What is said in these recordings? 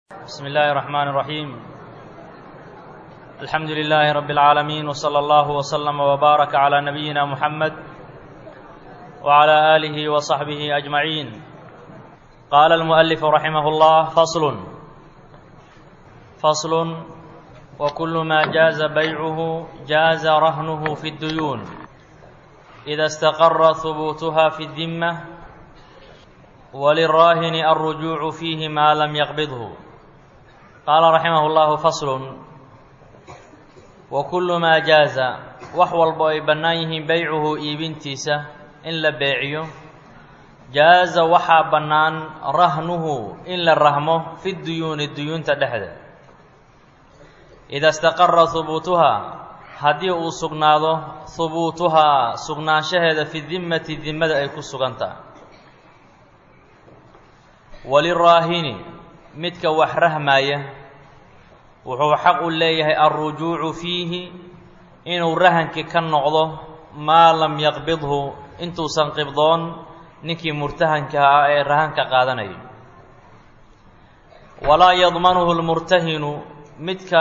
بسم الله الرحمن الرحيم الحمد لله رب العالمين وصلى الله وسلم وبارك على نبينا محمد وعلى آله وصحبه أجمعين قال المؤلف رحمه الله فصل فصل وكل ما جاز بيعه جاز رهنه في الديون إذا استقر ثبوتها في الذمة وللراهن الرجوع فيه ما لم يقبضه قال رحمه الله فصل وكل ما جاز wax walbo ay bannaan yihiin beycuhu iibintiisa in la beeciyo jaaza waxaa bannaan rahnuhu in la rahmo fi duyuuni duyuunta dhexda ida istaqara hubuutuhaa haddii uu sugnaado hubuutuhaa sugnaanshaheeda fi dimmati dimmada ay ku sugantaha waliraahini midka wax rahmaaya wuxuu xaq u leeyahay alrujuucu fiihi inuu rahankii ka noqdo maa lam yaqbidhu intuusan qibdoon ninkii murtahanka ah ee rahanka qaadanayo walaa yadmanuhu lmurtahinu midka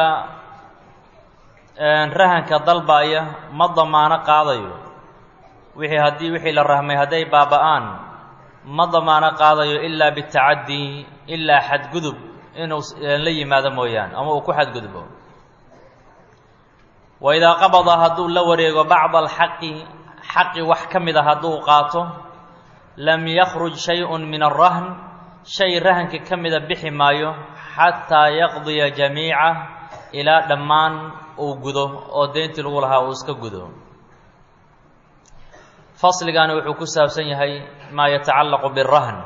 rahanka dalbaaya ma damaano qaadayo wixii haddii wixii la rahmay hadday baaba-aan ma damaano qaadayo ilaa bitacadii ilaa xadgudub inuu la yimaado mooyaane ama uu ku xadgudbo wa idaa qabada hadduu la wareego bacda alxaqi xaqi wax ka mid a hadduu qaato lam yakhruj shay-un min arahn shay rahanka ka mida bixi maayo xataa yaqdiya jamiica ilaa dhammaan uu gudo oo deyntii lagu lahaa uu iska gudo fasligani wuxuu ku saabsan yahay maa yatacallaqu birahn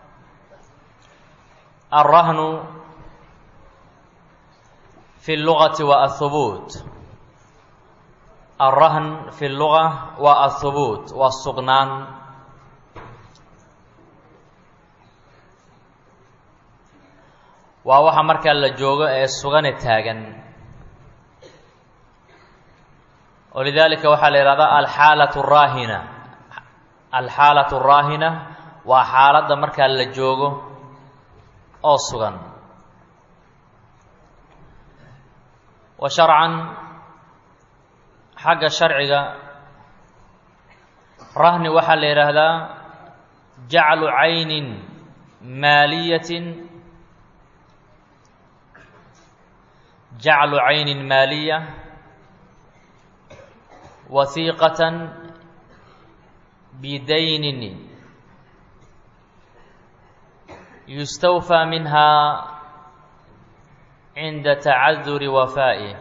alrahnu fi اllugati wa ahubuut alrahn fi اlluga waa ahubuut waa sugnaan waa waxa markaa la joogo ee sugane taagan walidaalika waxaa la yihahdaa alxaalaة الraahina alxaalaة الraahina waa xaaladda markaa la joogo oo sugan wa sharcan xagga sharciga rahni waxaa la yidhaahdaa jaclu caynin maaliyatin jaclu caynin maaliya wasiiqatan bidaynin yustawfى minha cinda tacaduri wafaa'ih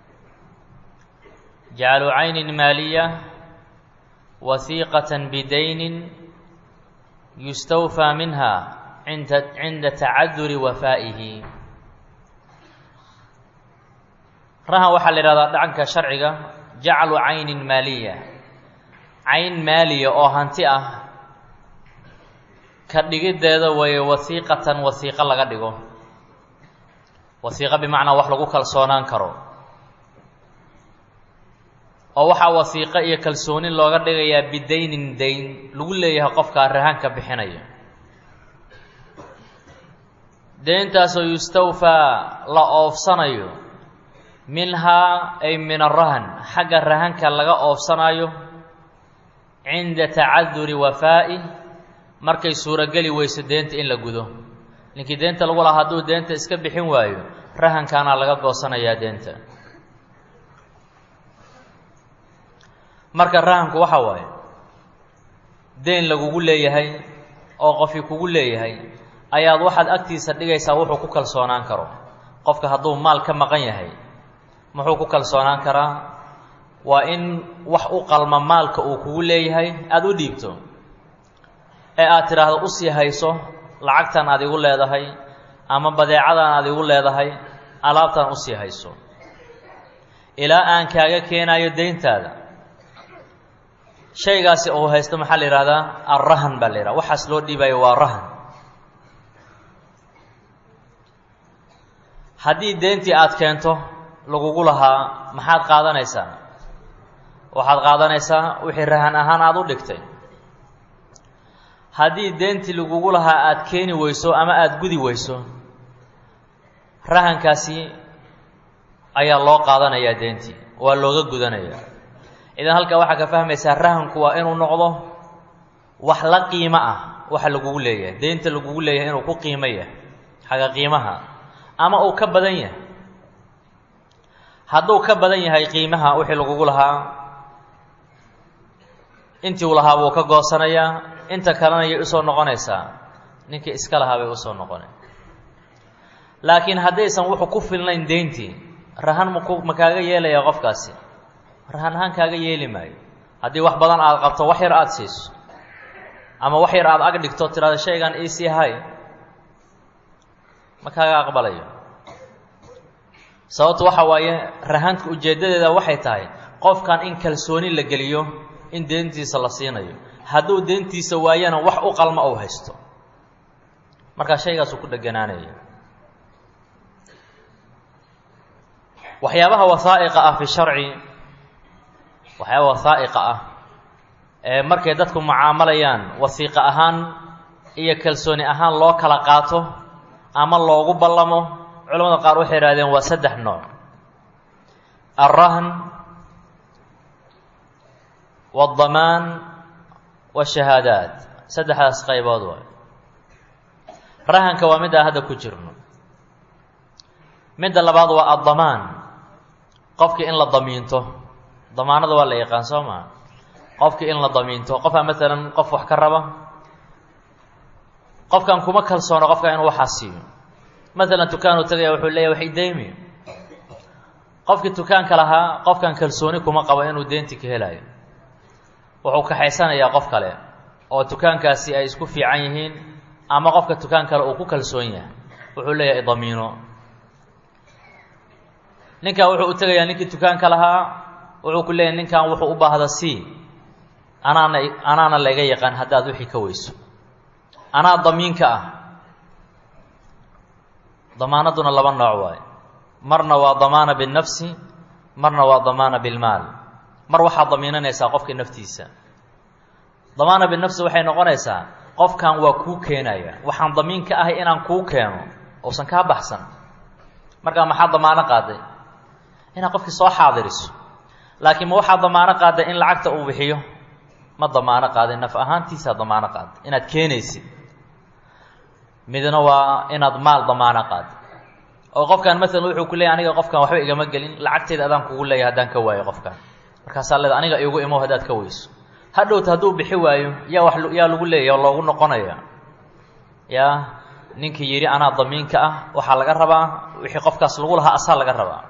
jaclu caynin maaliya wasiiqaة bidaynin yustawfى minha inda cinda tacaduri wafaa'ihi rahan waxaa la yihahdaa dhacanka sharciga jaclu caynin maaliya cayn maaliya oo hanti ah ka dhigiddeeda waye wasiiqatan wasiiqo laga dhigo wasiiqo bimacnaa wax lagu kalsoonaan karo oo waxaa wasiiqo iyo kalsooni looga dhigayaa bidaynin dayn lagu leeyahay qofkaa rahanka bixinaya deyntaasoo yustawfaa la oofsanayo minhaa ay min arahan xagga rahanka laga oofsanayo cinda tacaduri wafaa'i markay suurogeli weyso deenta in la gudo ninkii deenta lagu lahaa hadduu deenta iska bixin waayo rahankaana laga goosanayaa deenta marka rahanku waxa waaye deyn lagugu leeyahay oo qofii kugu leeyahay ayaad waxaad agtiisa dhigaysaa wuxuu ku kalsoonaan karo qofka hadduu maal ka maqan yahay muxuu ku kalsoonaan karaa waa in wax u qalma maalka uu kugu leeyahay aada u dhiibto ee aad tidhaahdo usii hayso lacagtan aad igu leedahay ama badeecadan aad igu leedahay alaabtan usii hayso ilaa aan kaaga keenayo deyntaada shaygaasi uu haysto maxaa la yihahdaa alrahan baa la yidhaha waxaas loo dhiibayo waa rahan haddii deyntii aad keento lagugu lahaa maxaad qaadanaysaa waxaad qaadanaysaa wixii rahan ahaan aada u dhigtay haddii deentii lagugu lahaa aada keeni weyso ama aada gudi weyso rahankaasi ayaa loo qaadanayaa deentii waa looga gudanayaa idan halkaa waxaa ka fahmaysaa rahanku waa inuu noqdo wax la qiimo ah waxa lagugu leeyahay deynta lagugu leeyahay inuu ku qiimo yahay xagga qiimaha ama uu ka badan yahay hadduu ka badan yahay qiimaha wixii lagugu lahaa intii uu lahaa buu ka goosanayaa inta kalena yay usoo noqonaysaa ninkii iska lahaa bay usoo noqonay laakiin haddaysan wuxuu ku filnayn deyntii rahan maku ma kaaga yeelaya qofkaasi rahan ahaan kaaga yeeli maayo haddii wax badan aada qabto wax yar aada siiso ama wax yar aada ag dhigto tiraada shaygan iisii hay ma kaaga aqbalayo sababtu waxa waaye rahanka ujeeddadeeda waxay tahay qofkan in kalsooni la geliyo in deentiisa la siinayo hadduu deentiisa waayana wax u qalma ou haysto markaa shaygaasuu ku dheganaanaya waxyaabaha wasaa'iqa ah fi sharci waxyaaba wasaa'iqa ah ee markay dadku mucaamalayaan wasiiqa ahaan iyo kalsooni ahaan loo kala qaato ama loogu ballamo culamada qaar waxay idhahdeen waa saddex nooc alrahn waadamaan washahaadaat saddexdaas qaybood waay rahanka waa midaan hadda ku jirno midda labaad waa addamaan qofkii in la damiinto damaanada waa la yaqaan soo maa qofkii in la damiinto qofaa maalan qof wax ka raba qofkan kuma kalsoono qofka inuu waxaa siiyo maalan dukaanuu tagaya wuxuu leeyahy wax ideymi qofkii dukaanka lahaa qofkan kalsooni kuma qabo inuu deynti ka helayo wuxuu kaxaysanayaa qof kale oo dukaankaasi ay isku fiican yihiin ama qofka dukaan kale uu ku kalsoon yahay wuxuu leeyahay idamiino ninkan wuxuu u tegayaa ninkii dukaanka lahaa wuxuu ku leeyahay ninkan wuxuu u baahda c anaana anaana laga yaqaan haddaad wixii ka weyso anaa damiinka ah damaanaduna laba nooc waaye marna waa damaana binnafsi marna waa damaana bilmaal mar waxaad damiinanaysaa qofka naftiisa damaana binafsi waxay noqonaysaa qofkan waa kuu keenaya waxaan damiin ka ahay inaan kuu keeno uusan kaa baxsan markaa maxaa damaano qaaday inaad qofkii soo xaadiriso laakiin ma waxaa damaano qaaday in lacagta uu bixiyo ma damaano qaaday naf ahaantiisaa damaano qaaday inaad keenaysid midna waa inaad maal damaano qaaday oo qofkan maalan wuxuu ku leeyahy aniga qofkan waxba igama gelin lacagteeda adaan kugu leeyahay haddaan ka waayo qofkan markaasaa leeda aniga igu imo haddaad ka weyso hadhowta hadduu bixi waayo yaa wax yaa lagu leeyahy oo loogu noqonaya yaa ninkii yidhi anaa damiinka ah waxaa laga rabaa wixii qofkaas lagu lahaa asaa laga rabaa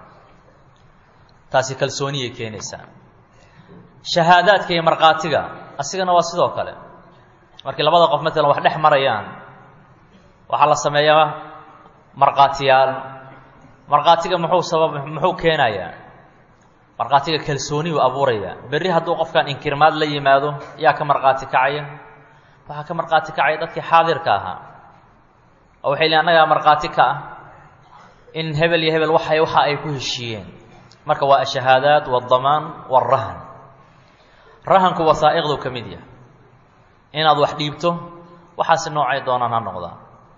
taasi kalsooniyay keenaysaa shahaadaadka iyo markhaatiga asigana waa sidoo kale markii labada qof maalan wax dhex marayaan waxaa la sameeyaa markhaatiyaal markhaatiga muxuu sabab muxuu keenayaa markhaatiga kalsooni buu abuuraya berri hadduu qofkan inkirmaad la yimaado yaa ka markhaati kacaya waxaa ka markhaati kacaya dadkii xaadirka ahaa oo waxay leein annagaa markhaati ka ah in hebel iyo hebel waxay waxa ay ku heshiiyeen marka waa ashahaadaat waadamaan waalrahan rahanku wasaa'iqdu ka mid yahay inaad wax dhiibto waxaasi noocay doonaan ha noqdaan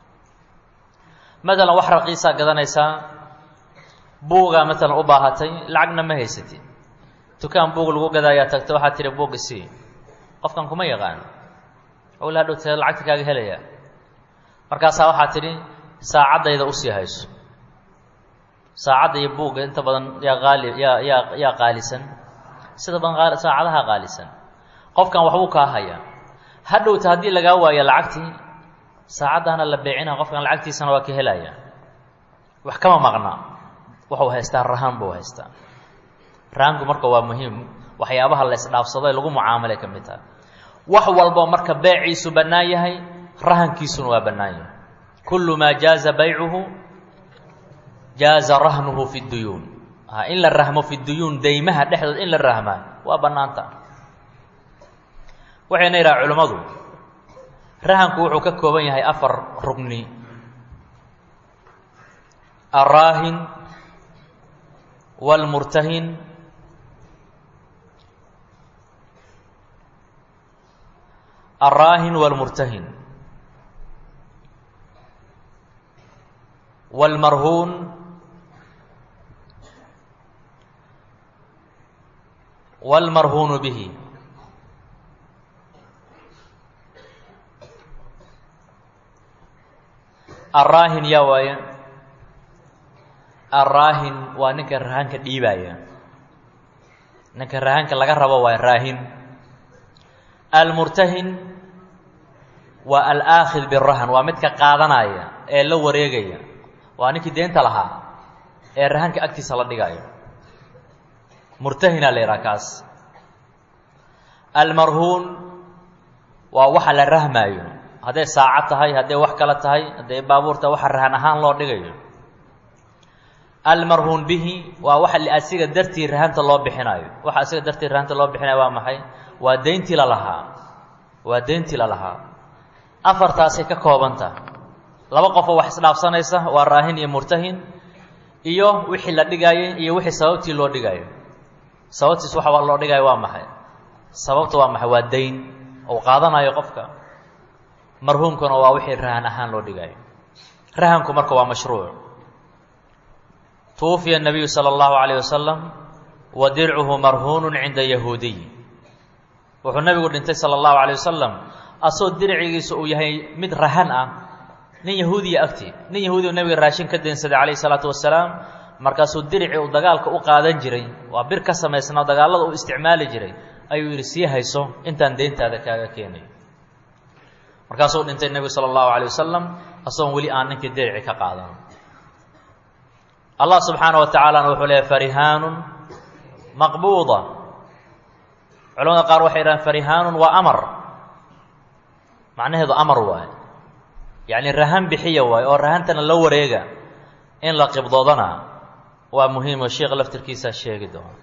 maalan wax raqiisaa gadanaysaa buugaa maalan u baahatay lacagna ma haysatid dukaan buug lagu gadaayaa tagta waxaad tihi buug isii qofkan kuma yaqaano ola hadhowtee lacagta kaaga helaya markaasaa waxaad tidhi saacaddayda usii hayso saacadda iyo buugga inta badan yaa qaali yaa yaa yaa qaalisan sida badan qaali saacadaha qaalisan qofkan waxbuu kaa hayaa hadhowta haddii lagaa waayo lacagtii saacaddaana la beecina qofkan lacagtiisana waa ka helaya wax kama maqna wuxuu haystaa rahaan buu haystaa rahaanku marka waa muhiim waxyaabaha la isdhaafsado ee lagu mucaamalay ka mid tahay wax walbo marka beeciisu bannaan yahay rahankiisuna waa bannaan yahay kullu maa jaaza baycuhu jaaza rahnuhu fi duyuun in la rahmo fi duyuun deymaha dhexdood in la rahmaa waa bannaanta waxayna yidhaha culimmadu rahanku wuxuu ka kooban yahay afar rugni alraahin wاlmurtahin alraahin wاlmurtahin wاlmarhuun wاlmarhuunu bihi arraahin yaa waaye arraahin waa ninka rahanka dhiibaya ninka rahanka laga rabo waa raahin almurtahin waa alaakhid birahan waa midka qaadanaya ee la wareegaya waa ninkii deenta lahaa ee rahanka agtiisa la dhigayo murtahinaa la yidhaha kaas almarhuun waa waxa la rahmaayo hadday saacad tahay hadday wax kale tahay hadday baabuurta waxa rahan ahaan loo dhigayo almarhuun bihi waa waxa asiga dartii rahanta loo bixinayo waxa asiga dartii rahanta loo bixinayo waa maxay waa deyntii la lahaa waa deyntii la lahaa afartaasay ka koobanta laba qofoo wax isdhaafsanaysa waa raahin iyo murtahin iyo wixii la dhigaayay iyo wixii sababtii loo dhigaayo sababtiis waxa loo dhigaayo waa maxay sababta waa maxay waa dayn ou qaadanayo qofka marhuumkuna waa wixii rahan ahaan loo dhigaayo rahanku marka waa mashruuc tuwufiya الnabiyu salى اllahu عalيه wasalam wa dircuhu marhuunu cinda yahuudiy wuxuu nabigu dhintay salى اllahu عalيه wasalam asoo dircigiisa uu yahay mid rahan ah nin yahuudiya agti nin yahuudiya nabiga raashin ka deensaday calayh الsalaatu wasalaam markaasuu dirici uu dagaalka u qaadan jiray waa bir ka samaysnaa dagaalada uu isticmaali jiray ayuu yidhi sii hayso intaan deyntaada kaaga keenayo markaasuu dhintay nebigu salى اllahu عalيه wasalam asagoon weli aan ninkii dirici ka qaadan allah subxaana wa tacaalana wuxuu leeyahy farihaanun maqbuuda culamada qaar waxay yidhahaan farihaanun waa amar macnaheedu amar waaye yacni rahan bixiya waaye oo rahantana la wareega in la qibdoodana waa muhiimo sheikh laftirkiisaa sheegi doona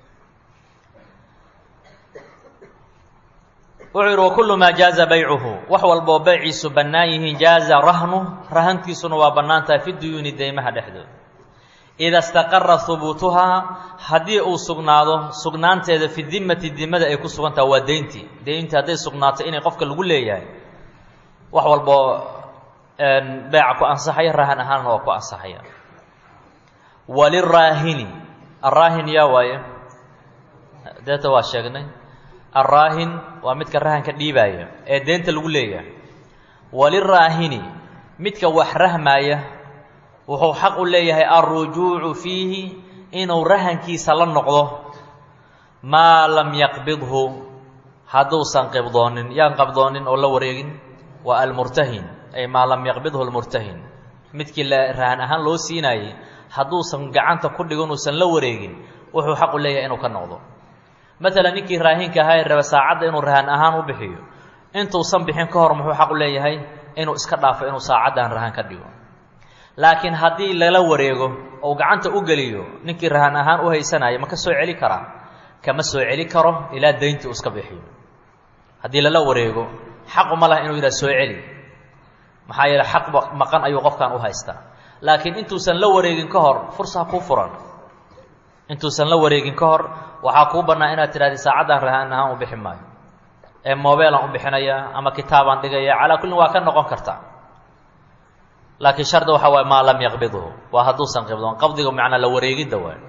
wuxuu yidhi wakullu maa jaaza baycuhu wax walboo beyciisu bannaan yihiin jaaza rahnu rahantiisuna waa bannaan tahay fi duyuuni deymaha dhexdooda ida istaqara hubuutuhaa haddii uu sugnaado sugnaanteeda fi dimati dimada ay ku sugan taha waa deyntii deyntii hadday sugnaato inay qofka lagu leeyahay wax walboo beeca ku ansaxaya rahan ahaanna waa ku ansaxaya waliraahini araahin yaa waaye deeta waa sheegnay araahin waa midka rahanka dhiibaaya ee deenta lagu leeyahay waliraahini midka wax rahmaaya wuxuu xaq u leeyahay alrujuucu fiihi inuu rahankiisa la noqdo maa lam yaqbidhu hadduusan qibdoonin yaan qabdoonin oo la wareegin waa almurtahin ay maa lam yaqbidhu almurtahin midkii la rahan ahaan loo siinaayey hadduusan gacanta ku dhigo inuusan la wareegin wuxuu xaq u leeyahay inuu ka noqdo maalan ninkii raahinka ahaa ee raba saacadda inuu rahan ahaan u bixiyo intuusan bixin ka hor muxuu xaq u leeyahay inuu iska dhaafo inuu saacaddan rahan ka dhigo laakiin haddii lala wareego ou gacanta u geliyo ninkii rahan ahaan u haysanaya ma ka soo celi karaa kama soo celi karo ilaa dayntii uu iska bixiyo haddii lala wareego xaquma laha inuu yidhaha soo celi maxaa yeele xaq maqan ayuu qofkan u haystaa laakiin intuusan la wareegin ka hor fursaa kuu furan intuusan la wareegin ka hor waxaa kuu bannaa inaad tidhahdi saacaddan rahan ahaan u bixi maayo ee mobeelaan u bixinayaa ama kitaabaan dhigaya calaa kullin waa ka noqon kartaa laakiin shardi waxa waay maa lam yaqbidhu waa hadduusan qibdoon qabdiga macnaa la wareegidda waay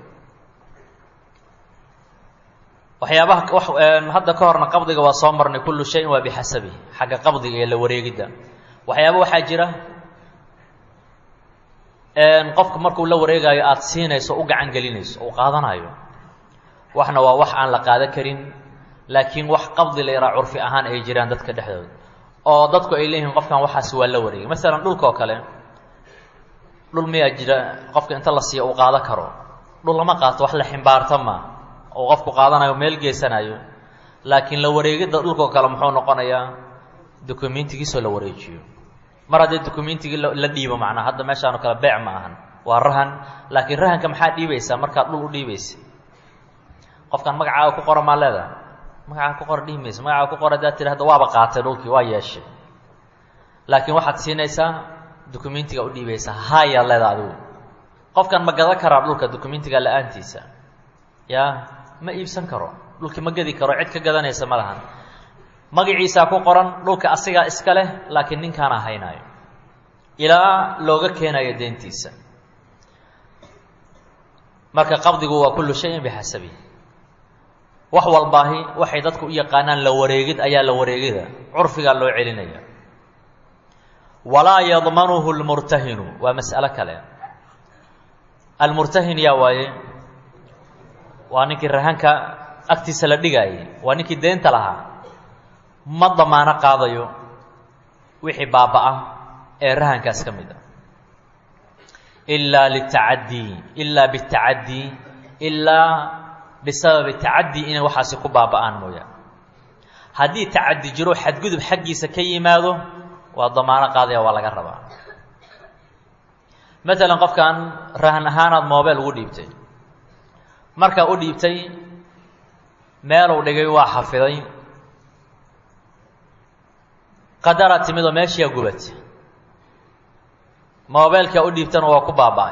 waxyaabaha hadda ka horna qabdiga waa soo marnay kullu shayin waa bixasabi xagga qabdiga iyo la wareegidda waxyaaba waxaa jira qofka markuu la wareegaayo aada siinayso u gacan gelinayso uu qaadanayo waxna waa wax aan la qaadan karin laakiin wax qabdi la yaraa curfi ahaan ay jiraan dadka dhexdooda oo dadku ay leeyihiin qofkan waxaasi waa la wareegay masalan dhulka oo kale dhul miyaa jira qofka inta la siiyo uu qaado karo dhul lama qaato wax la ximbaarta ma uu qofku qaadanayo meel geysanayo laakiin la wareegidda dhulka oo kale muxuu noqonayaa dokumentigiisoo la wareejiyo mar haddii documentigii la dhiibo macnaa hadda meeshaan oo kale beec ma ahan waa rahan laakiin rahanka maxaa dhiibaysaa markaad dhul u dhiibaysa qofkan magacaaga ku qora maa leedahay magacaaga ku qora dhihi maysa magacaaga ku qora hadaad tidhahda waaba qaatay dhulkii waa yeeshay laakiin waxaad siinaysaa documentiga u dhiibaysaa haayaa leeda adigu qofkan ma gadan karaa dhulka documentiga la-aantiisa yaa ma iibsan karo dhulkii ma gedi karo cid ka gadanaysa ma lahan magaciisaa ku qoran dhulka asigaa iska leh laakiin ninkaana haynaayo ilaa looga keenayo deentiisa marka qabdigu waa kullu shayin bixasabihi wax walbaahi waxay dadku u yaqaanaan la wareegid ayaa la wareegida curfigaa loo celinaya walaa yadmanuhu lmurtahinu waa mas'alo kale almurtahin yaa waaye waa ninkii rahanka agtiisa la dhigaayay waa ninkii deenta lahaa ma damaano qaadayo wixii baaba-a ee rahankaas ka mid a ilaa litacadii ilaa bitacadii ilaa bisababi tacadii inay waxaasi ku baaba-aan mooyaan haddii tacadi jiro xadgudub xaggiisa ka yimaado waa damaano qaadaya waa laga rabaa maalan qofkan rahan ahaanaad moobeel ugu dhiibtay markaa u dhiibtay meeluu dhigay waa xafiday qadara timid oo meeshiyaa gubatay moobeelkaa u dhiibtana waa ku baaba-ay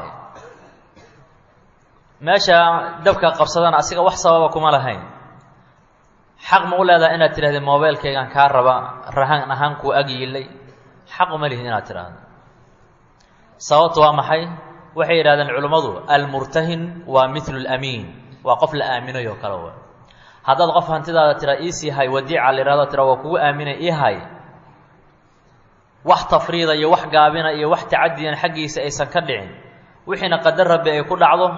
meesha dabka qabsadana asiga wax sababa kuma lahayn xaq ma u leedahay inaad tidhahdee moobeelkaygaan kaa raba rahan ahaan kuu ag yiilay xaq uma lihid inaad tidhaahdo sababtu waa maxay waxay yidhahdeen culimmadu almurtahin waa midlu lamiin waa qof la aaminayo kale wa haddaad qof hantidaada tiraa iisii hay wadiica la yihahdo tira waa kugu aaminay ii hay wax tafriida iyo wax gaabina iyo wax tacadiyan xaggiisa aysan ka dhicin wixiina qadar rabbi ay ku dhacdo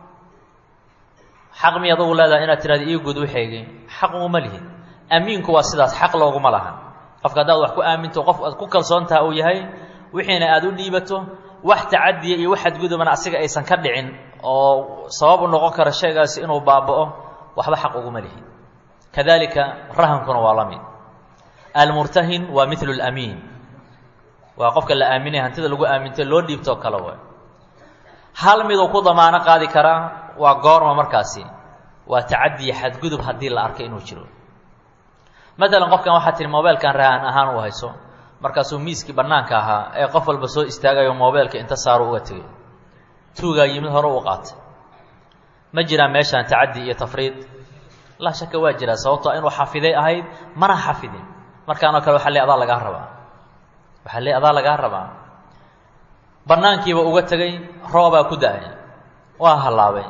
xaq miy adugu leedahay inaad tirahda ii gud waxaygii xaq uguma lihid amiinku waa sidaas xaq looguma laha qofka haddaad wax ku aaminto qof aad ku kalsoontaha uu yahay wixiina aada u dhiibato wax tacadiya iyo wax xadgudubana asiga aysan ka dhicin oo sabab u noqon kara shaygaasi inuu baaba'o waxba xaq uguma lihid kadalika rahankuna waa la mid almurtahin waa midlu lamiin waa qofka la aaminaya hantida lagu aamintay loo dhiibtoo kale way hal miduu ku damaano qaadi karaa waa goorma markaasi waa tacadiya xadgudub haddii la arkay inuu jiro maalan qofkan waxaa tihi mobeelkan rahan ahaan u hayso markaasuu miiskii bannaanka ahaa ee qof walba soo istaagayo mobeelka inta saaru uga tegay tuugaa yimid hore u qaatay ma jiraan meeshaan tacadi iyo tafriid laa shaka waa jiraa sababtoo inuu xafiday ahayd mana xafidin markaanoo kale waxa le adaa lagaa rabaa waxaa le adaa lagaa rabaa bannaankiiba uga tegay roobaa ku da-ay waa hallaabay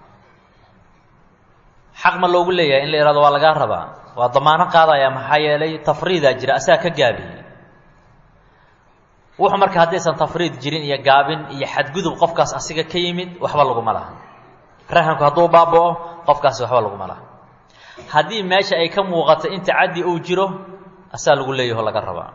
xaq ma loogu leeyahay in la ihahdo waa lagaa rabaa waa damaano qaadaya maxaa yeelay tafriidaa jira asaga ka gaabiyey wuxuu marka haddaysan tafriid jirin iyo gaabin iyo xadgudub qofkaas asiga ka yimid waxba laguma laha rahanku hadduu baaba'o qofkaasi waxba laguma laha haddii meesha ay ka muuqato in tacaddi uu jiro asaa lagu leeyaho laga rabaa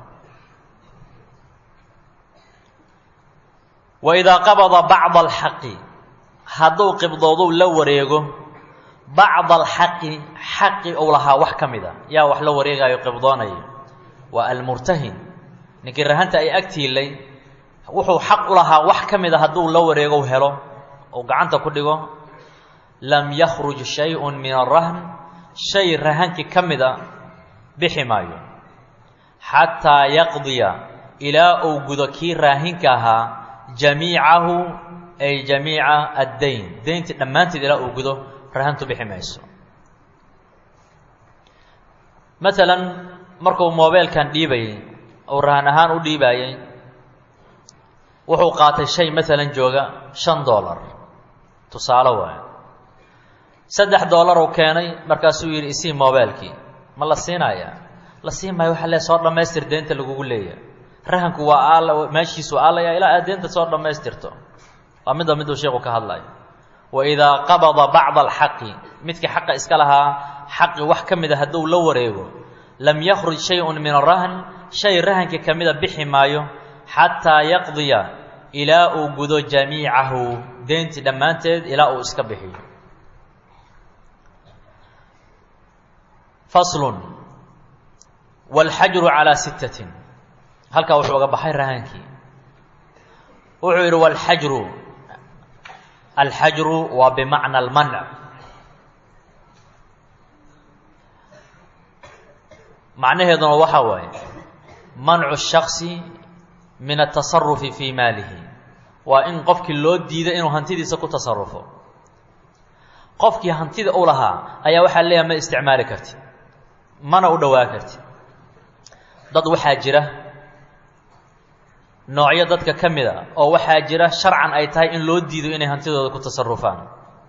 wa idaa qabada bacda alxaqi hadduu qibdooduu la wareego bacda alxaqi xaqi uu lahaa wax ka mid a yaa wax la wareegaayo qibdoonaya waa almurtahin ninkii rahanta ay agtiilay wuxuu xaq u lahaa wax ka mid a hadduu la wareego helo uu gacanta ku dhigo lam yakhruj shay-un min arahn shay rahankii ka mid a bixi maayo xataa yaqdiya ilaa uu gudo kii raahinka ahaa jamiicahu ay jamiica addayn dayntii dhammaanteed ilaa uu gudo rahantu bixi mayso maalan markuu moobeelkan dhiibayay uu rahan ahaan u dhiibaayey wuxuu qaatay shay maalan jooga shan dollar tusaale waayo saddex dollar uu keenay markaasuu yidhi isii moobeelkii ma la siinayaa la siin maayo waxa le soo dhammaystir deenta lagugu leeyahay rahanku waa aal meeshiisu aalaya ilaa aad deenta soo dhammaystirto waa midda miduu sheeku ka hadlayo wa idaa qabada bacda alxaqi midkii xaqa iska lahaa xaqi wax ka mida hadduu la wareego lam yakhruj shay-un min arahn shay rahankii ka mida bixi maayo xataa yaqdiya ilaa uu gudo jamiicahu deentii dhammaanteed ilaa uu iska bixiyo faslun wاlxajru calىa sittatin halkaa wuxuu uga baxay rahankii wuxuu yidhi wاlxajru alxajru waa bimacna almanc macnaheeduna waxaa waaye mancu shaksi min atasarufi fii maalihi waa in qofkii loo diiday inuu hantidiisa ku tasarufo qofkii hantida u lahaa ayaa waxaa leeyahay ma isticmaali karti mana u dhowaa karti dad waxaa jira noocyo dadka ka mid a oo waxaa jira sharcan ay tahay in loo diido inay hantidooda ku tasarufaan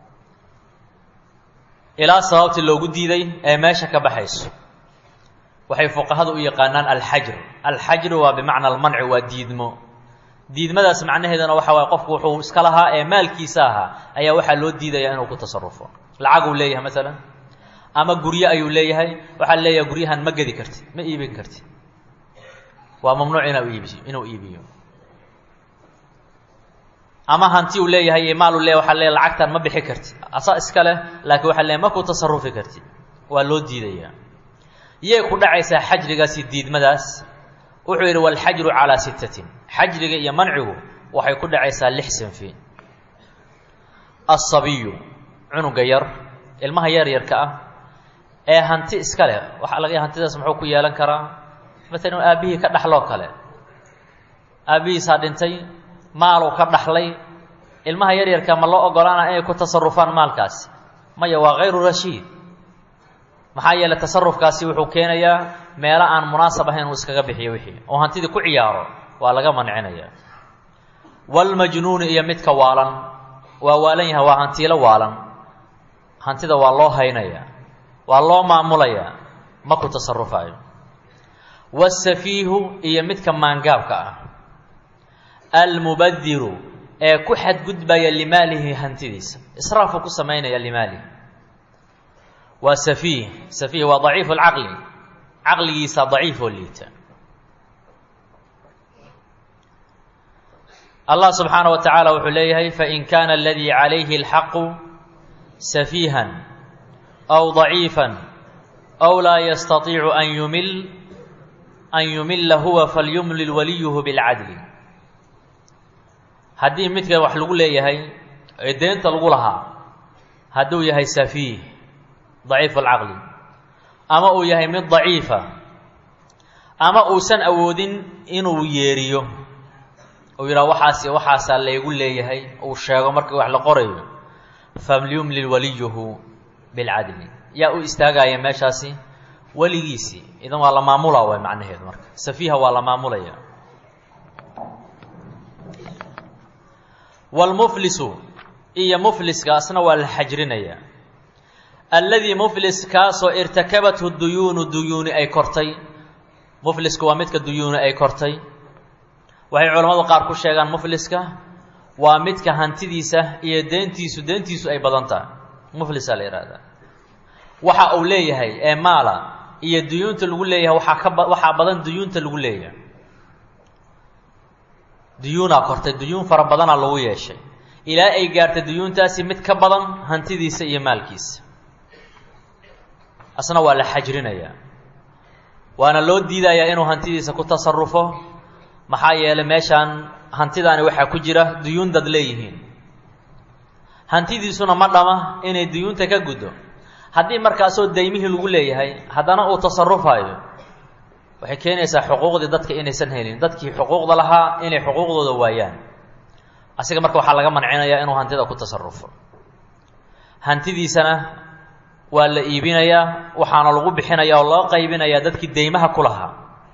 ilaa sababtii loogu diiday ee meesha ka baxayso waxay fuqahadu u yaqaanaan alxajr alxajru waa bimacna almanci waa diidmo diidmadaas macnaheedana waxa waye qofku wuxuu iska lahaa ee maalkiisa ahaa ayaa waxaa loo diidaya inuu ku tasarufo lacaguu leeyahay maalan ama guryo ayuu leeyahay waxaa leeyahay guryahan ma gedi karti ma iibin karti waa mamnuuc ina iibiyo inuu iibiyo ama hanti uu leeyahay iyo maal uu leeyahay waxaa leeyahay lacagtan ma bixi karti asa iska leh laakiin waxaa leeyahay ma ku tasarufi karti waa loo diidayaa yay ku dhacaysaa xajrigaasi diidmadaas wuxuu yidhi walxajru calaa sittatin xajriga iyo mancigu waxay ku dhacaysaa lix sinfi asabiyu cunuga yar ilmaha yar yarka ah ee hanti iska leh waxaa laga hantidaas muxuu ku yeelan karaa maalan aabbihii ka dhaxloo kale aabbihiisaa dhintay maaluu ka dhaxlay ilmaha yar yarka ma loo ogolaana inay ku tasarufaan maalkaasi maya waa hayru rashiid maxaa yeeley tasarufkaasi wuxuu keenayaa meelo aan munaasab ahayn uu iskaga bixiyo wixii oo hantidii ku ciyaaro waa laga mancinaya walmajnuuni iyo midka waalan waa waalan yahay waa hantiilo waalan hantida waa loo haynaya waa loo maamulayaa ma ku tasarufaayo wasafiihu iyo midka maangaabka ah almubadiru ee ku xadgudbaya limaalihi hantidiisa israafu ku samaynaya limaalihi waa safiih safiih waa daciifu lcaqli caqligiisa daciif oo liita allah subxaana wa tacaala wuxuu leeyahay fain kaana aladii calayhi اlxaqu safiihan aw daciifa aw laa yastaiicu an yumil an yumila huwa falyumlil waliyuhu bilcadli haddii midka wax lagu leeyahay ee deenta lagu lahaa hadduu yahay safiih daciif alcaqli ama uu yahay mid daciifa ama uusan awoodin inuu yeeriyo uu yidhaha waxaas waxaasaa laygu leeyahay uu sheego markii wax la qorayo falyumlil waliyuhu bilcadli yaa u istaagaya meeshaasi weligiisii idan waa la maamula way macnaheedu marka safiiha waa la maamulaya wlmuflisu iyo mufliskaasna waa la xajrinaya alladii muflis kaasoo irtakabathu duyuunu duyuuni ay kortay muflisku waa midka duyuuni ay kortay waxay culammadu qaar ku sheegaan mufliska waa midka hantidiisa iyo deentiisu deentiisu ay badan tahay muflisaa la yihahdaa waxa uu leeyahay ee maala iyo duyuunta lagu leeyahay waxaa ka ba waxaa badan duyuunta lagu leeyahay duyuunaa kortay duyuun fara badanaa lagu yeeshay ilaa ay gaartay duyuuntaasi mid ka badan hantidiisa iyo maalkiisa asna waa la xajrinayaa waana loo diidayaa inuu hantidiisa ku tasarufo maxaa yeelay meeshaan hantidaani waxaa ku jira duyuun dad leeyihiin hantidiisuna ma dhama inay duyuunta ka guddo haddii markaasoo daymihii lagu leeyahay haddana uu tasarufayo waxay keenaysaa xuquuqdii dadka inaysan helin dadkii xuquuqda lahaa inay xuquuqdooda waayaan asiga marka waxaa laga mancinayaa inuu hantida ku tasarufo hantidiisana waa la iibinayaa waxaana lagu bixinaya oo loo qaybinayaa dadkii deymaha ku lahaa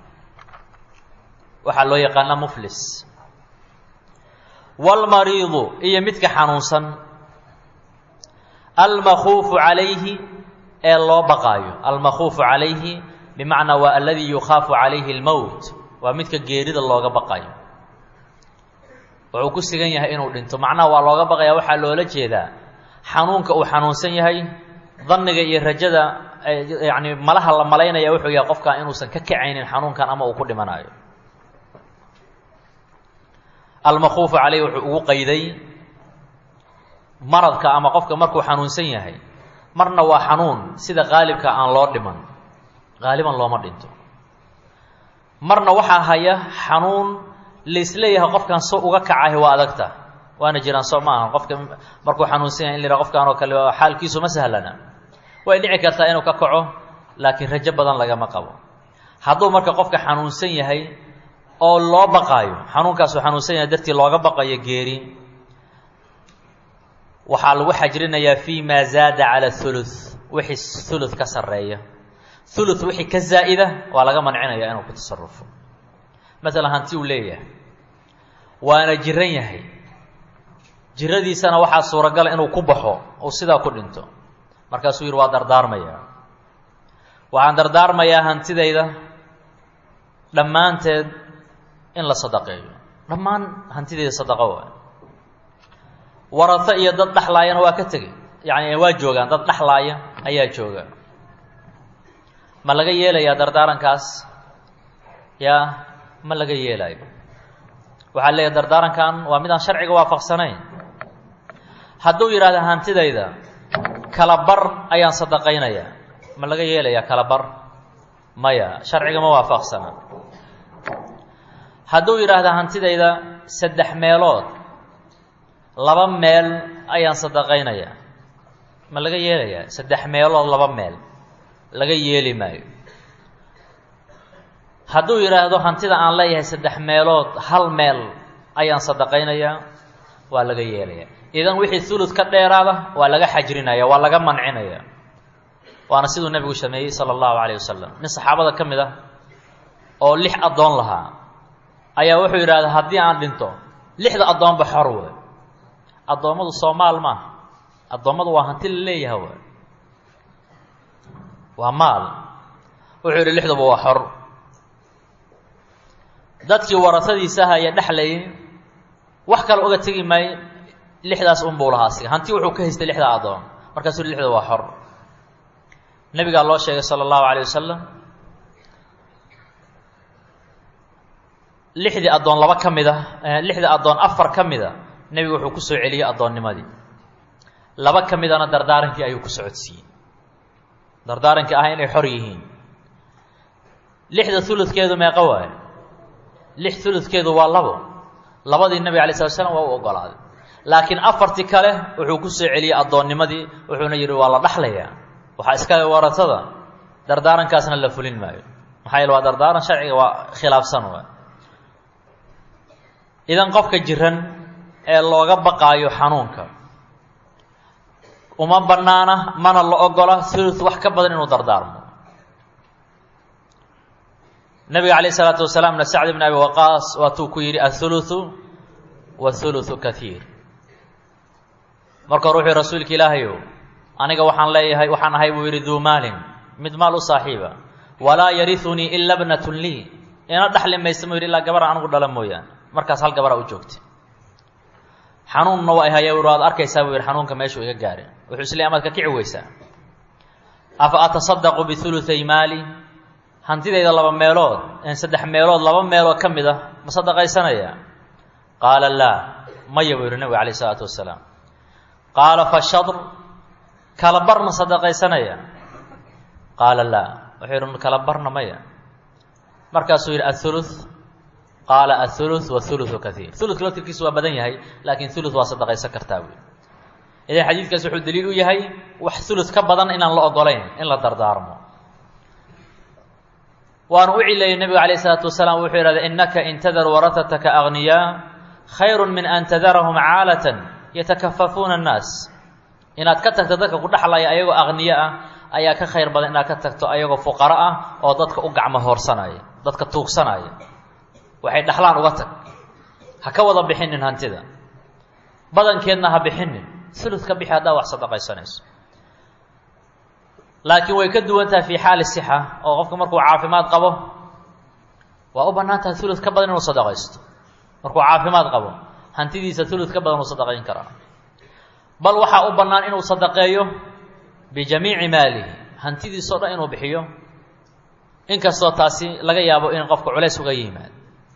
waxaa loo yaqaanaa muflis waalmariidu iyo midka xanuunsan almakhuufu calayhi ee loo baqaayo almakhuufu calayhi bimacnaa waa aladii yukhaafu calayhi اlmowt waa midka geerida looga baqayo wuxuu ku sigan yahay inuu dhinto macnaha waa looga baqaya waxaa loola jeedaa xanuunka uu xanuunsan yahay danniga iyo rajada yani malaha la malaynaya wuxuu yahay qofkan inuusan ka kacaynin xanuunkan ama uu ku dhimanayo almakhuufu calayhi wuxuu ugu qayday maradka ama qofka markuu xanuunsan yahay marna waa xanuun sida qaalibka aan loo dhiman qaaliban looma dhinto marna waxaa haya xanuun laisleeyahay qofkan so uga kacahi waa adagta waana jiraan soo ma aha qofka markuu xanuunsan yahay in la yidhaha qofkan oo kale xaalkiisu ma sahlana way dhici kartaa inuu ka kaco laakiin rajo badan lagama qabo hadduu marka qofka xanuunsan yahay oo loo baqaayo xanuunkaasuu xanuunsan yahay dartii looga baqayo geeri waxaa lagu xajrinayaa fi ma zaada cala thuluth wixii thuluth ka sarreeya thuluth wixii ka zaa'ida waa laga mancinaya inuu ku tasarufo maalan hanti uu leeyahay waana jiran yahay jiradiisana waxaa suuragala inuu ku baxo uu sidaa ku dhinto markaasuu yidhi waa dardaarmayaa waxaan dardaarmayaa hantidayda dhammaanteed in la sadaqeeyo dhammaan hantidayda sadaqo waay warato iyo dad dhexlaayana waa ka tegey yacni waa joogaan dad dhexlaaya ayaa jooga ma laga yeelayaa dardaarankaas yaa ma laga yeelaayo waxaa leeyahay dardaarankan waa midaan sharciga waafaqsanayn hadduu yidhahda hantidayda kala bar ayaan sadaqaynayaa ma laga yeelayaa kala bar maya sharciga ma waafaqsana hadduu yidhaahda hantidayda saddex meelood laba meel ayaan sadaqaynayaa ma laga yeelayaa saddex meelood laba meel laga yeeli maayo hadduu yidhaahdo hantida aan leeyahay saddex meelood hal meel ayaan sadaqaynayaa waa laga yeelayaa idan wixii ulud ka dheeraada waa laga xajrinaya waa laga mancinaya waana siduu nebigu sameeyey sala allahu calayh wasalam nin saxaabada ka mid ah oo lix addoon lahaa ayaa wuxuu yidhahdaa haddii aan dhinto lixda addoonba xor wey addoommadu soomaal maaha addoommadu waa hanti la leeyaha w waa maal wuxuu yidhi lixduba waa xor dadkii warasadiisaha iyo dhexlayay wax kale uga tegi maayo lixdaas unbuu lahaa siga hanti wuxuu ka haystay lixda addoon markaasuu yidhi lixda waa xor nebigaa loo sheegay sala allahu calayh wasalam lixdii addoon laba ka mid a lixdii addoon afar ka mid a nebigu wuxuu ku soo celiyey addoonnimadii laba ka midana dardaarankii ayuu ku socodsiiyey dardaarankii ah inay xor yihiin lixda uludkeedu meeqa waayo lix uludkeedu waa labo labadii nebiga alay slat slam waa u ogolaaday laakiin afartii kale wuxuu ku soo celiyey addoonnimadii wuxuuna yidhi waa la dhaxlayaa waxaa iskale waratada dardaarankaasna la fulin maayo maxaa yeele waa dardaaran sharciga waa khilaafsan waay idan qofka jiran ee looga baqaayo xanuunka uma bannaana mana la ogola ulud wax ka badan inuu dardaarmo nabiga calayh isalaatu wasalaamna sacd bn abi waqaas waatuu ku yidhi athuluthu wathuluthu kaiir marka hore wuxuu rasuulka ilaahayow aniga waxaan leeyahay waxaan ahay buu yidhi duu maalin mid maal u saaxiiba walaa yariunii ila bnatun lii ina dhaxli maysa mu yidhi ilaa gabara anigu dhala mooyaane markaas hal gabaraa u joogtay xanuunna waa haya ui waad arkaysaa buu yidhi xanuunka meeshuu iga gaareen wuxuu isleey amaad ka kici weysaa afa atasadaqu biulutay maali hantidayda laba meelood saddex meelood laba meelood ka mid ah ma sadaqaysanaya qaala laa maya buu yidhi nabiga alayh isalaatu wasalaam qaala fashadr kala bar ma sadaqaysanaya qaala laa wuxuu yidhi kala barna maya markaasuu yidhi athuluth qaala athuluth wathuluthu kaiir uludka laftirkiisu waa badan yahay laakiin uluth waa sadaqaysan kartaa buui idan xadiidkaas wuxuu daliil u yahay wax ulud ka badan inaan la ogolayn in la dardaarmo waanu u cilayay nebigu alayh isalaatu wasalaam wuxuu yidhahda innaka in tadar waratataka agniyaa khayru min an tadarahum caalatan yatakafafuuna annaas inaad ka tagto dadka ku dhexlaya ayagoo aqniyo ah ayaa ka khayr badan inaad ka tagto ayagoo fuqaro ah oo dadka u gacmo hoorsanaya dadka tuugsanaya waxay dhexlaan uga tag ha ka wada bixinin hantida badankeedna ha bixinin ulud ka bixi haddaa wax sadaqaysanayso laakiin way ka duwan tahay fii xaali sixa oo qofka markuu caafimaad qabo waa u bannaan tahay ulud ka badan inuu sadaqaysto markuu caafimaad qabo hantidiisa ulud ka badan uu sadaqayn karaa bal waxaa u bannaan inuu sadaqeeyo bijamiici maalihi hantidiisao dhan inuu bixiyo inkastoo taasi laga yaabo in qofka culays uga yimaad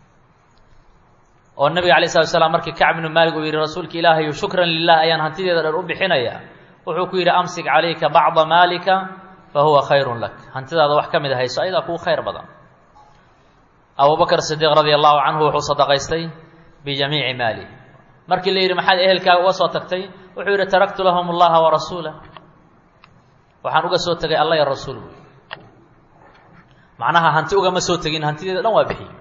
oo nabiga alay slat slam markii kacb ibnu maalik uu yidhi rasuulka ilaahayu shukran lilah ayaan hantideeda dhan u bixinaya wuxuu ku yidhi amsik calayka bacda maalika fa huwa khayrun lak hantidaada wax ka mid a hayso ayadaa kuu khayr badan abubakr sidiiq radia allahu canhu wuxuu sadaqaystay bijamiici maalihi markii la yidhi maxaad ehelkaaga uga soo tagtay wuxuu yidhi taraktu lahum allaha warasuulah waxaan uga soo tegay alla ya rasuul buy macnaha hanti ugama soo tegin hantideeda dhan waa bixiy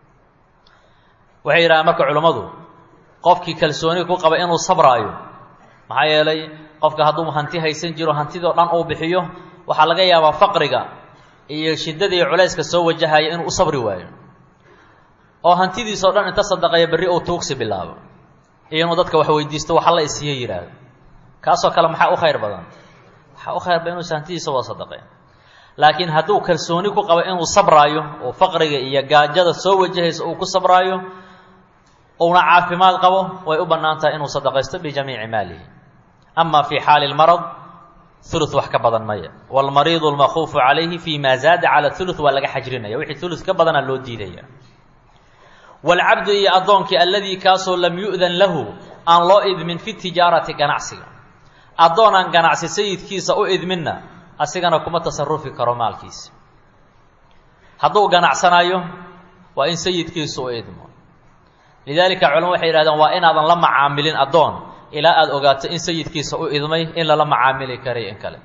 waxay yidhahaan marka culummadu qofkii kalsooni ku qaba inuu sabraayo maxaa yeelay qofka hadduu hanti haysan jiro hantidoo dhan uu bixiyo waxaa laga yaabaa faqriga iyo shiddada iyo culayska soo wajahaya inuu u sabri waayo oo hantidiisao dhan inta sadaqeeya berri uu tuugsi bilaabo iyo inuu dadka wax weydiisto waxa la isiiyo yidhaahdo kaasoo kale maxaa u khayr badan waxaa u khayr badan inuusa hantidiisa wada sadaqeen laakiin hadduu kalsooni ku qabo inuu sabraayo oo faqriga iyo gaajada soo wajahaysa uu ku sabraayo uuna caafimaad qabo way u bannaan tahay inuu sadaqaysto bijamiici maalihi ama fii xaali lmarad ulu wax ka badan maya wاlmariidu اlmakuufu calayhi fi ma zaada calى ulu waa laga xajrinaya wixii ulu ka badana loo diidaya wاlcabdu iyo addoonkii aladii kaasoo lam yu'dan lahu aan loo idmin fi tijaarati ganacsiga addoon aan ganacsi sayidkiisa u idminna asigana kuma tasarufi karo maalkiisa hadduu ganacsanayo waa in sayidkiisu u idmo lidaalika culama waxay yihahdeen waa inaadan la macaamilin addoon ilaa aada ogaato in sayidkiisa u idmay in lala macaamili karay in kale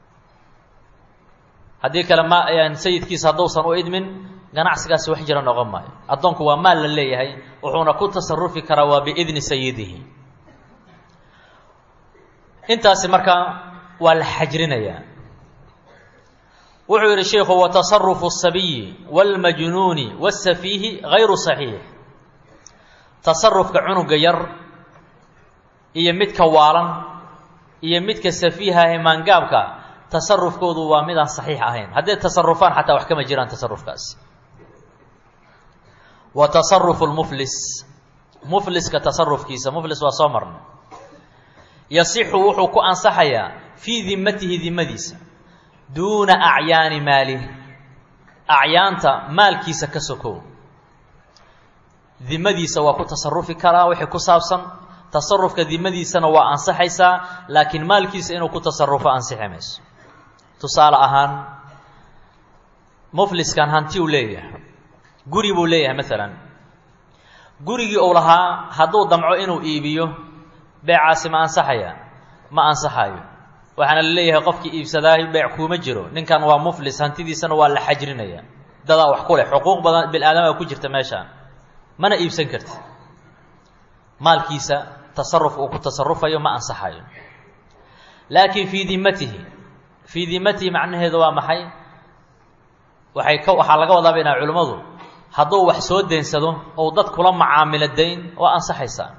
haddii kale ma sayidkiisa hadduusan u idmin ganacsigaasi wax jira noqon maayo addoonku waa maal la leeyahay wuxuuna ku tasarufi karaa waa biidni sayidihi intaasi markaa waa la xajrinayaa wuxuu yidhi sheikhu watasarufu الsabiyi wاlmajnuuni wالsafiihi gayru صaxiix tasarufka cunuga yar iyo midka waalan iyo midka safiihahe maangaabka tasarufkoodu waa midaan saxiix ahayn hadday tasarufaan xataa wax kama jiraan tasarufkaasi wa tasarufu lmuflis mufliska tasarufkiisa muflis waa soo marnay yasixu wuxuu ku ansaxayaa fii dimatihi dimadiisa duuna acyaani maalih acyaanta maalkiisa ka sokow dimadiisa waa ku tasarufi karaa wixii ku saabsan tasarufka dimadiisana waa ansaxaysaa laakiin maalkiisa inuu ku tasarufo ansixi mayso tusaale ahaan mufliskan hanti uu leeyahay guri buu leeyahay maalan gurigii uu lahaa hadduu damco inuu iibiyo beecaasi ma ansaxaya ma ansaxayo waxaana la leeyahay qofkii iibsadaahi beec kuuma jiro ninkan waa muflis hantidiisana waa la xajrinaya dadaa wax ku leh xuquuq badan bil-aadama ku jirta meeshaan mana iibsan karti maalkiisa tasaruf uu ku tasarufayo ma ansaxayo laakiin fii dimatihi fii dimatihi macnaheedu waa maxay waxay ka waxaa laga wadaa baynaa culimmadu hadduu wax soo deensado ou dad kula macaamilo dayn waa ansaxaysaa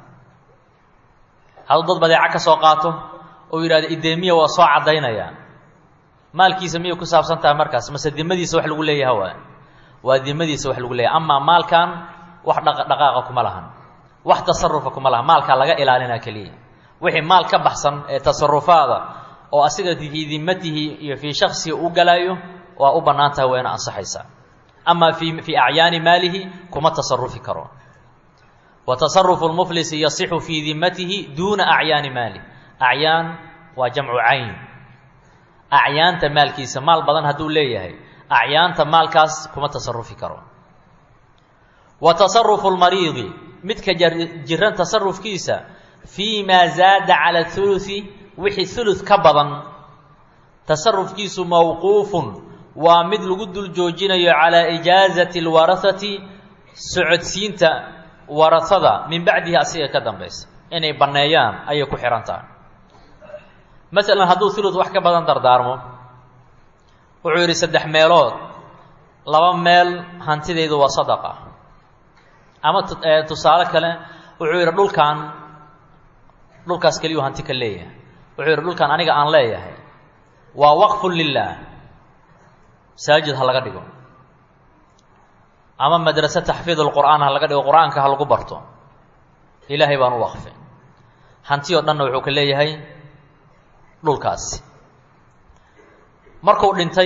hadduu dad badeeco ka soo qaato ou yidhahdo ideemiya waa soo caddaynayaa maalkiisa miyay ku saabsan tahay markaas mase dimadiisa wax lagu leeyaha waa waa dimadiisa wax lagu leeyahay amaa maalkan wax dhaqdhaqaaqa kuma lahan wax tasarufa kuma lahan maalkaa laga ilaalinaa keliya wixii maal ka baxsan ee tasarufaada oo asiga fii dimatihi iyo fii shaksiga u galaayo waa u bannaan tahay waa ina ansaxaysaa amaa fii fii acyaani maalihi kuma tasarufi karo wa tasarufu lmuflisi yasixu fii dimatihi duuna acyaani maalih acyaan waa jamcu cayn acyaanta maalkiisa maal badan hadduu leeyahay acyaanta maalkaas kuma tasarufi karo wa tasarufu lmariidi midka jiran tasarufkiisa fii maa zaada cala hulusi wixii hulud ka badan tasarufkiisu mawquufun waa mid lagu dul joojinayo calaa ijaazati alwarahati socodsiinta warahada min bacdihi asiga ka dambaysa inay banneeyaan ayay ku xihan tahay masalan hadduu hulud wax ka badan dardaarmo wuxuu yidhi saddex meelood laba meel hantidaydu waa sadaqa ama tusaale kale wuxuu yidhi dhulkan dhulkaas keliyuu hanti ka leeyahay wuxuu yidhi dhulkan aniga aan leeyahay waa waqfun lilaah masaajid ha laga dhigo ama madrase taxfiid lqur'aan ha laga dhigo qur-aanka ha lagu barto ilaahay baan u waqfay hanti oo dhanna wuxuu ka leeyahay dhulkaasi markuu dhintay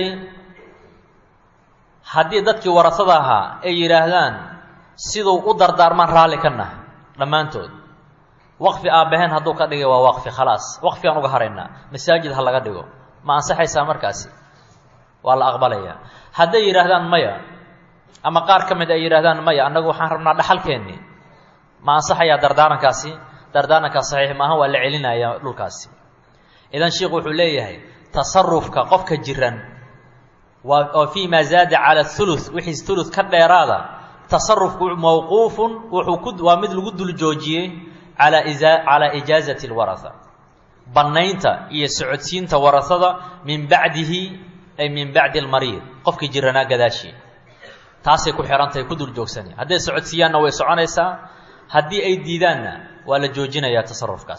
haddii dadkii warasada ahaa ay yidhaahdaan siduu u dardaarmaan raalli ka nahay dhammaantood waqfi aabbaheen hadduu ka dhigay waa waqfi khalaas waqfigaan uga haraynaa masaajid ha laga dhigo ma ansaxaysaa markaasi waa la aqbalayaa hadday yidhaahdaan maya ama qaar ka mid ay yidhahdaan maya annagu waxaan rabnaa dhaxalkeennii ma ansaxayaa dardaarankaasi dardaarankaas saxiix maaha waa la celinayaa dhulkaasi idan sheikhu wuxuu leeyahay tasarufka qofka jiran waa oo fii maa zaada cala huluth wixii huluth ka dheeraada tasarufku mawquufun wuxuu ku waa mid lagu dul joojiyey calaa isa calaa ijaazati alwaraha bannaynta iyo socodsiinta warahada min bacdihi ay min bacdi almariid qofkii jiranaa gadaashii taasay ku xihantahay ku dul joogsani hadday socodsiiyaanna way soconaysaa haddii ay diidaanna waa la joojinayaa tasarufkaas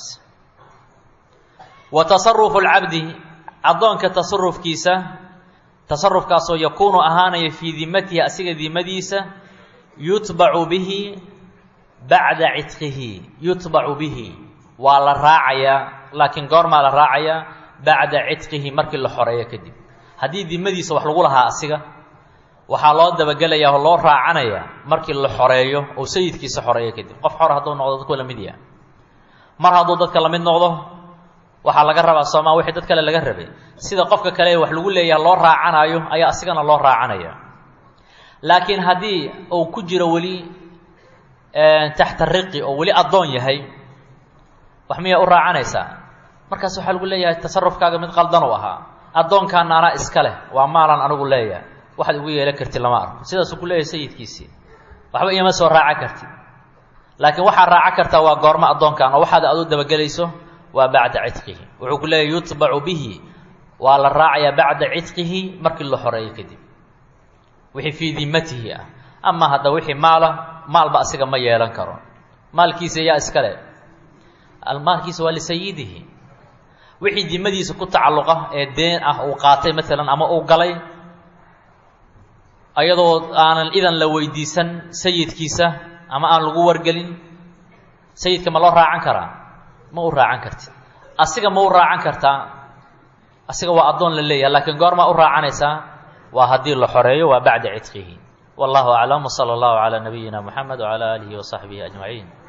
wa tasarufu lcabdi addoonka tasarufkiisa tasarufkaasoo yakuunu ahaanaya fii dimatihi asiga dimadiisa yutbacu bihi bacda cidqihi yutbacu bihi waa la raacayaa laakiin goormaa la raacayaa bacda cidqihi markii la xoreeyo kadib haddii dimadiisa wax lagu lahaa asiga waxaa loo dabagelayaa oo loo raacanayaa markii la xoreeyo oo sayidkiisa xoreeyo kadib qof xor hadduu noqdo dadku la mid yaha mar hadduu dadka la mid noqdo waxaa laga rabaa soomaa wixii dad kale laga rabay sida qofka kale ee wax lagu leeyaha loo raacanayo ayaa asigana loo raacanaya laakiin haddii uu ku jiro weli taxta riqi oo weli addoon yahay wax miyaa u raacanaysaa markaas waxaa lagu leeyahay tasarufkaaga mid qaldan u ahaa addoonkaana anaa iska leh waa maalan anigu leeyahay waxaad igu yeelan karti lama arko sidaasuu ku leeyahay sayidkiisii waxba iyama soo raaca karti laakiin waxaad raaca kartaa waa goormo addoonkan oo waxaad adu dabagelayso waa bacda cidqihi wuxuu ku leeyahy yutbacu bihi waa la raacayaa bacda cidqihi markii la xoreeyo kadib wixii fii dimatihi ah ama hadda wixii maala maalba asiga ma yeelan karo maalkiisa yaa iskale maalkiisa waa lisayidihi wixii dimadiisa ku tacalluqa ee deen ah uu qaatay maalan ama uu galay ayadoo aanan idan la weydiisan sayidkiisa ama aan lagu wargelin sayidka ma loo raacan karaa ma u raacan karti asiga ma u raacan kartaa asiga waa addoon la leeyahay laakiin goormaa u raacanaysaa waa haddii la xoreeyo waa bacda cidqihi wallahu aclam wsala allahu calaa nabiyina moxamed wcala aalihi wasaxbihi ajmaciin